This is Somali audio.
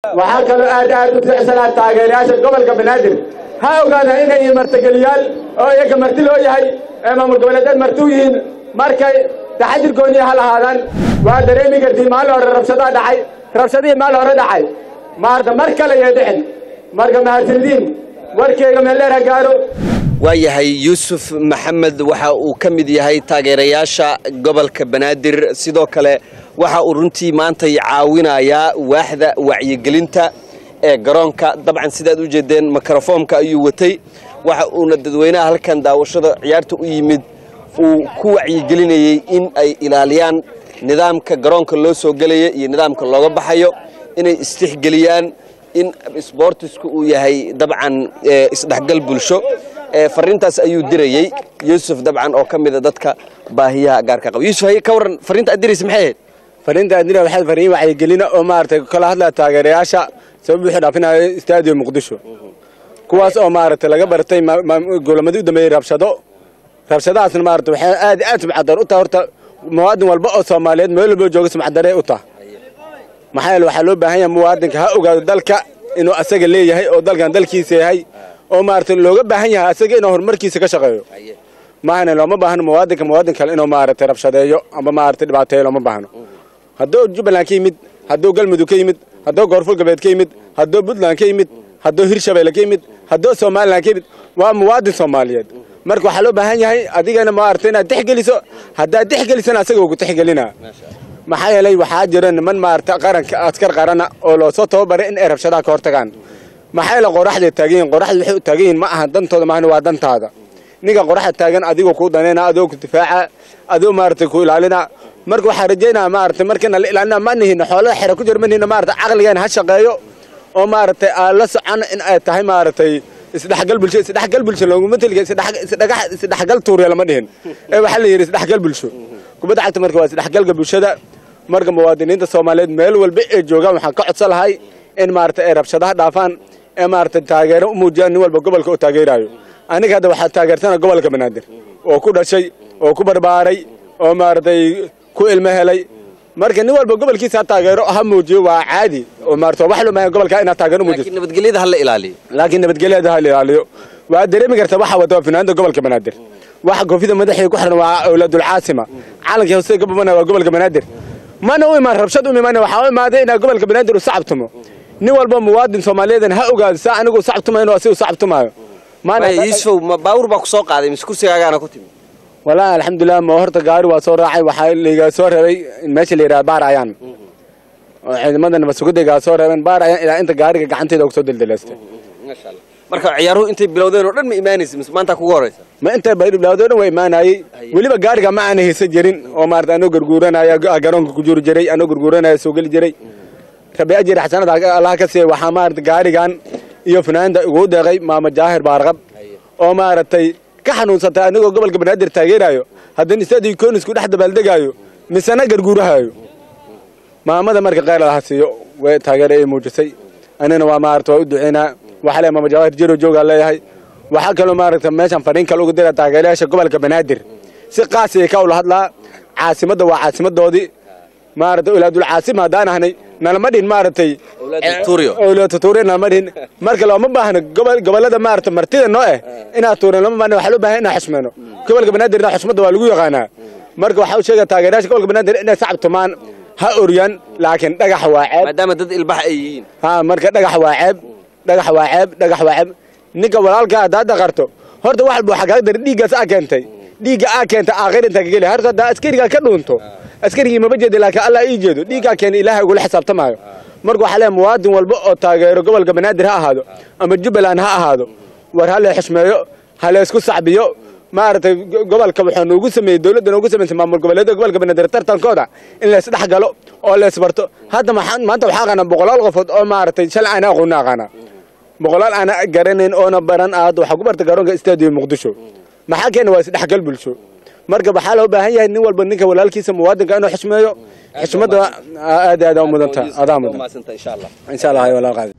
waxaa kaloo aad aad u ficsanaa taageerayaasha gobolka banaadir ha ogaada inay yihiin martigeliyaal oo iyaga marti loo yahay ee maamul goboleedeed marti u yihiin markay taxadirkoodii ha lahaadaan waa dareemi kartii maalin hore rabshadaa dhacay rabshadihii maalin hore dhacay maarta mar kale yee dhicin marka mahadsandiin warkeyga meeldheer ha gaaro waayahay yuusuf maxamed waxa uu ka mid yahay taageerayaasha gobolka banaadir sidoo kale waxa uu runtii maantay caawinayaa waaxda wacyigelinta ee garoonka dabcan sidaad u jeedeen mikrofoomka ayuu watay waxa uuna dadweynaha halkan daawashada ciyaarta u yimid uu ku wacyigelinayey in ay ilaaliyaan nidaamka garoonka loo soo gelaya iyo nidaamka looga baxayo inay istixgeliyaan in sboortisku uu yahay dabcan isdhexgal bulsho fariintaas ayuu dirayey yuusuf dabcan oo ka mida dadka baahiyaha gaarka qaba yuusuf ka warran fariinta aad diraysa maxay ahayd fariinta adina waxay fariin wacyigelina oo maaragtay kala hadlaya taageerayaasha sabab wixii dhaafinayo istaadiyo muqdisho kuwaas oo maaragtay laga bartay golamadii u dambeeyey rabshado rabshadahaasna maaragtay waxay aad aad sumcadar u tahay horta muwaadin walba oo soomaaliyeed meel walba jooga sumcadare u tahay maxaa yeele waxaa loo baahan yahay muwaadinka ha ogaado dalka inuu asaga leeyahay oo dalkan dalkiisa yahay oo maaragtay looga baahan yahay asaga inuu horumarkiisa ka shaqeeyo maahane looma baahno muwaadinka muwaadin kale inuu maaragtay rabshadeeyo ama maaragtay dhibaateeyo looma baahno hadduu jubbaland ka yimid hadduu galmudug ka yimid hadduu goorful galbeed ka yimid hadduu puntland ka yimid hadduu hirshabeelle ka yimid hadduu somalilan ka yimid waa muwaadin soomaaliyeed marka waxaa loo baahan yahay adigana maaragtay inaad tixgeliso haddaad tixgelisana asaga ugu tixgelinaa maxaa yeelay waxaa jira niman maaragtay qaranka askar qarana oo loosoo tababaray in ay rabshadaha ka hortagaan maxaa yeele qoraxday taagan yihin qoraxda waxay u taagan yihin ma aha dantooda maahna waa dantaada ninka qoraxda taagan adigoo kuu danayna adigoo ku difaaca adigoo maaragtay ku ilaalina marka waxaa rajaynaa maaragtay markana la ilaalina ma nihin xoolada xera ku jira ma nihin maaragtay caqligeena ha shaqeeyo oo maaragtay aan la socon in ay tahay maaragtay isdhexgal bulsho isdhexgal bulsho looguma teliga isdhexgal tuuriya lama dhihin ee waxaa la yidhi isdhexgal bulsho kubadda cagta marka waa isdhexgalka bulshada marka muwaadiniinta soomaaliyeed meel walba ay joogaan waxaan ka codsan lahay in maaragtay ay rabshadaha dhaafaan ee maaragtay taageero u muujiyaan nin walba gobolka oo taageeraayo aniga hadda waxaa taageersana gobolka banaadir oo ku dhashay oo ku barbaaray oo maaragtay ku ilmo helay marka nin walba gobolkiisa ha taageero ha muujiyo waa caadi oo maaragtay wax loo baahan gobolka inaad taageero muujiso laakiin nabadgelyada ha la ilaaliyo laakiin nabadgelyada ha la ilaaliyo waa dareemi karta waxa wata finaanada gobolka banaadir waxa koofida madaxii ku xiran waa awlaadul caasima calankii hoose gabamana waa gobolka banaadir mana u imaan rabshad u imaan waxaa u imaaday inaa gobolka banaadir u sacabtumo nin walba muwaadin soomaaliyeedan ha ogaado saa anigu sacabtumayo inuu asigu sacabtumaayo yuusufow ma baawur baa ku soo qaaday mise kursigaagaana ku timi walaahi alxamdulilah ma horta gaari waa soo raacay waxaa layga soo reebay meesha la yidhaha baar ayaan oo ciidamada nabadsugadaygaa soo reebeen baar ayaan ilaa inta gaariga gacanteeda ugu soo deldeleystay maasha allah marka ciyaaruhu intay bilowdeen oo dhan ma imaanaysa mise maanta kugu horeysa ma intay baydhiblaawdo dhan waa imaanayey weliba gaariga ma aana haysan jirin oo maarata anoo garguuranaya garoonka ku juri jiray anoo garguuranaya soo geli jiray rabi ajir xasanada allaha ka siiyey waxaa maarata gaarigan iyo fanaanda ugu deeqay maama jaahir baarqab oo maaragtay ka xanuunsatay anigoo gobolka banaadir taageerayo haddana istadii koonisku dhex dabaaldegaayo misena garguurahayo maamada marka kheyr allaha siiyo way taageera ay muujisay anina waa maarata waa u duceynaa waxaa le maama jawaahir jiro joogaa leeyahay waxaa kaloo maaragta meeshan fariin kale uga dira taageerayaasha gobolka banaadir si qaasiyay ka ula hadlaa caasimadda waa caasimadoodii maarata olaadul caasim haddaan ahnay nalama dhihin maaragtay owlaada tuuriya nalama dhihin marka looma baahno gobolada maarata martida noo eh inaad tuurin lama baahno waxaa loo baahan inaan xushmeyno gobolka banaadirna xushmadda waa lagu yaqaanaa marka waxaa u sheegaya taageerayaasha gobolka banaadir inay sacab tumaan ha oryan laakiin dhagax waa ceeb maadaama dad ilbax ay yihiin ha marka dhagax waa ceeb dhagax waa ceeb dhagax waa ceeb ninka walaalka haddaad dhaqarto horta wax walba waxaa kaaga dar dhiiggaas aa keentay dhiigga aa keentay aakhir intaa ka geli horta haddaa askarigaa ka dhuunto askarigii maba jeeda laakiin allah ii jeedo dhiiggaa keena ilaahay ugula xisaabtamaayo marka waxaa leeyahay muwaadin walba oo taageero gobolka banaadir ha ahaado ama jubbaland ha ahaado war ha la xushmeeyo ha la isku sacbiyo maaragtay gobolka waxaa noogu sameeyey dowladda noogu samaysay maamul goboleedyada gobolka banaadir tartankooda in la isdhex galo oo la isbarto hadda maanta waxaa aqaanaa boqolaal qofood oo maaragtay shalay aana aqoonna aqaanaa boqolaal aana garanayn oona baran aad waxaa ku barta garoonka istaadiyo muqdisho maxaa keena waa isdhexgal bulsho marka waxaa loo baahan yahay nin walba ninka walaalkiisa muwaadinka inuu xushmeeyo xushmadda aad aad u mudanta adaa mudan insha allah walaa qaadi